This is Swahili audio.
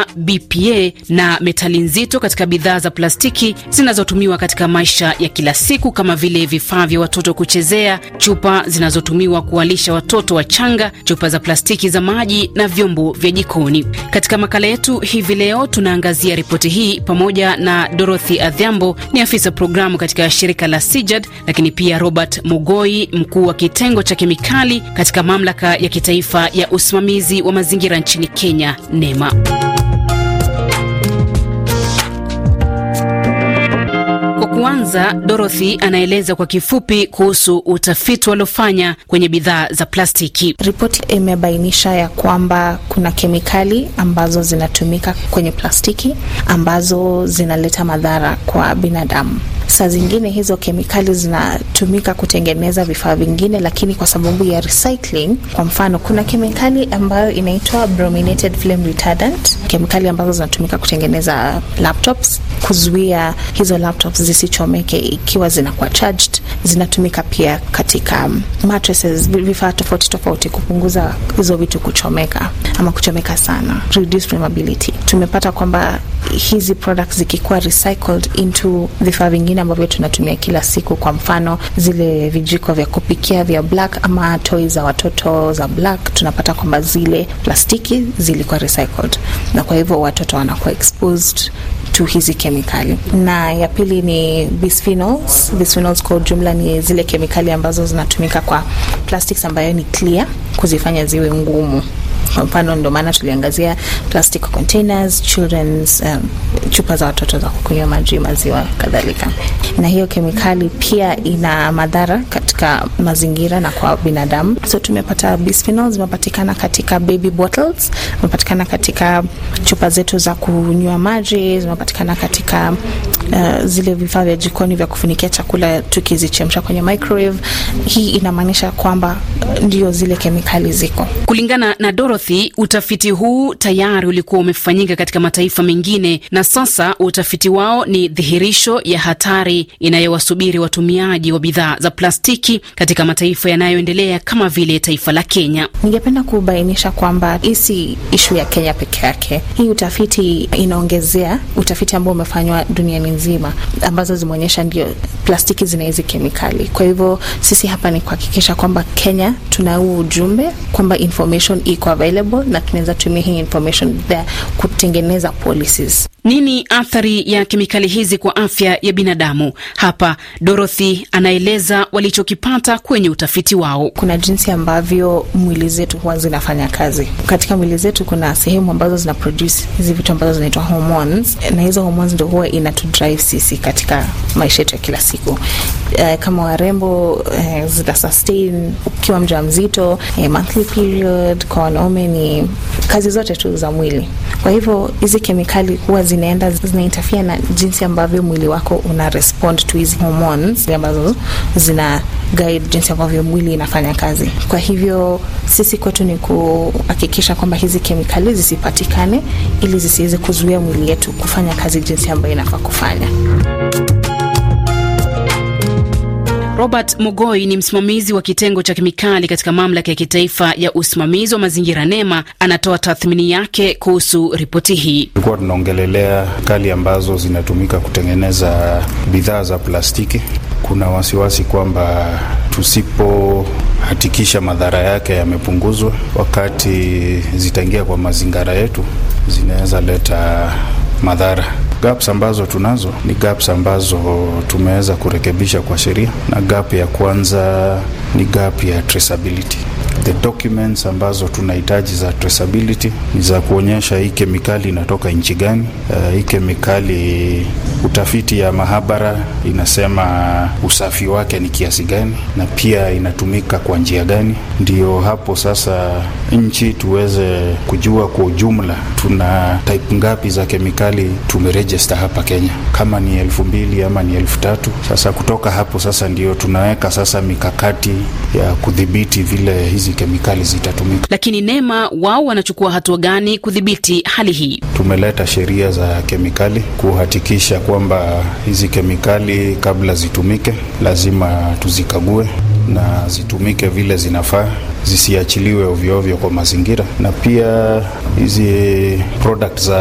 BPA na metali nzito katika bidhaa za plastiki zinazotumiwa katika maisha ya kila siku kama vile vifaa vya watoto kuchezea, chupa zinazotumiwa kuwalisha watoto wachanga, chupa za plastiki za maji na vyombo vya jikoni. Katika makala yetu hivi leo tunaangazia ripoti hii pamoja na Dorothy Adhiambo, ni afisa programu katika shirika la Sijad, lakini pia Robert Mugoi, mkuu wa kitengo cha kemikali katika mamlaka ya kitaifa ya usimamizi wa mazingira nchini Kenya, NEMA. Kwanza, Dorothy anaeleza kwa kifupi kuhusu utafiti waliofanya kwenye bidhaa za plastiki. Ripoti imebainisha ya kwamba kuna kemikali ambazo zinatumika kwenye plastiki ambazo zinaleta madhara kwa binadamu. Saa zingine hizo kemikali zinatumika kutengeneza vifaa vingine, lakini kwa sababu ya recycling, kwa mfano, kuna kemikali ambayo inaitwa brominated flame retardant, kemikali ambazo zinatumika kutengeneza laptops, kuzuia hizo laptops zisichomeke ikiwa zinakuwa charged. Zinatumika pia katika mattresses, vifaa tofauti tofauti, kupunguza hizo vitu kuchomeka ama kuchomeka sana, reduce flammability. Tumepata kwamba hizi products zikikuwa recycled into vifaa vingine ambavyo tunatumia kila siku, kwa mfano zile vijiko vya kupikia vya black ama toy za watoto za black, tunapata kwamba zile plastiki zilikuwa recycled, na kwa hivyo watoto wanakuwa exposed to hizi kemikali. Na ya pili ni bisphenols. Bisphenols kwa ujumla ni zile kemikali ambazo zinatumika kwa plastics ambayo ni clear, kuzifanya ziwe ngumu kwa mfano ndio maana tuliangazia plastic containers, children's um, chupa za watoto za kukunywa maji, maziwa kadhalika. Na hiyo kemikali pia ina madhara katika mazingira na kwa binadamu. So tumepata bisphenol zimepatikana katika baby bottles, zimepatikana katika chupa zetu za kunywa maji, zimepatikana katika uh, zile vifaa vya jikoni vya kufunikia chakula tukizichemsha kwenye microwave. Hii inamaanisha kwamba ndio zile kemikali ziko. Kulingana na Dorothy, utafiti huu tayari ulikuwa umefanyika katika mataifa mengine na sasa utafiti wao ni dhihirisho ya hatari inayowasubiri watumiaji wa bidhaa za plastiki katika mataifa yanayoendelea kama vile taifa la Kenya. Ningependa kubainisha kwamba hii si ishu ya Kenya peke yake. Hii utafiti inaongezea utafiti ambao umefanywa duniani nzima, ambazo zimeonyesha ndio plastiki zina hizi kemikali. Kwa hivyo sisi hapa ni kuhakikisha kwamba Kenya tuna huu ujumbe kwamba information iko available na tunaweza tumia hii information there kutengeneza policies. Nini athari ya kemikali hizi kwa afya ya binadamu? Hapa Dorothy anaeleza walichokipata kwenye utafiti wao. Kuna jinsi ambavyo mwili zetu huwa zinafanya kazi. Katika mwili zetu kuna sehemu ambazo zina produce hizi vitu ambazo zinaitwa hormones, na hizo hormones ndio huwa inatu drive sisi katika maisha yetu ya kila siku. Uh, kama warembo uh, zita sustain ukiwa mjamzito, uh, monthly period, kwa wanaume ni kazi zote tu za mwili. Kwa hivyo hizi kemikali huwa zinaenda zinaintafia na jinsi ambavyo mwili wako una respond to hizi hormones ambazo zina guide jinsi ambavyo mwili inafanya kazi. Kwa hivyo sisi kwetu ni kuhakikisha kwamba hizi kemikali zisipatikane, ili zisiweze kuzuia mwili yetu kufanya kazi jinsi ambayo inafaa kufanya. Robert Mugoi ni msimamizi wa kitengo cha kemikali katika mamlaka ya kitaifa ya usimamizi wa mazingira NEMA. Anatoa tathmini yake kuhusu ripoti hii. Tulikuwa tunaongelelea kali ambazo zinatumika kutengeneza bidhaa za plastiki. Kuna wasiwasi kwamba tusipohakikisha madhara yake yamepunguzwa, wakati zitaingia kwa mazingira yetu, zinaweza leta madhara. Gaps ambazo tunazo ni gaps ambazo tumeweza kurekebisha kwa sheria, na gap ya kwanza ni gap ya traceability. The documents ambazo tunahitaji za traceability ni za kuonyesha hii kemikali inatoka nchi gani. Uh, hii kemikali utafiti ya mahabara inasema usafi wake ni kiasi gani, na pia inatumika kwa njia gani. Ndio hapo sasa nchi tuweze kujua kwa ujumla tuna type ngapi za kemikali tumerejista hapa Kenya, kama ni elfu mbili ama ni elfu tatu. Sasa kutoka hapo sasa ndio tunaweka sasa mikakati ya kudhibiti vile hizi kemikali zitatumika. Lakini NEMA wao wanachukua hatua gani kudhibiti hali hii? Tumeleta sheria za kemikali kuhakikisha kwamba hizi kemikali kabla zitumike lazima tuzikague na zitumike vile zinafaa, zisiachiliwe ovyoovyo kwa mazingira, na pia hizi product za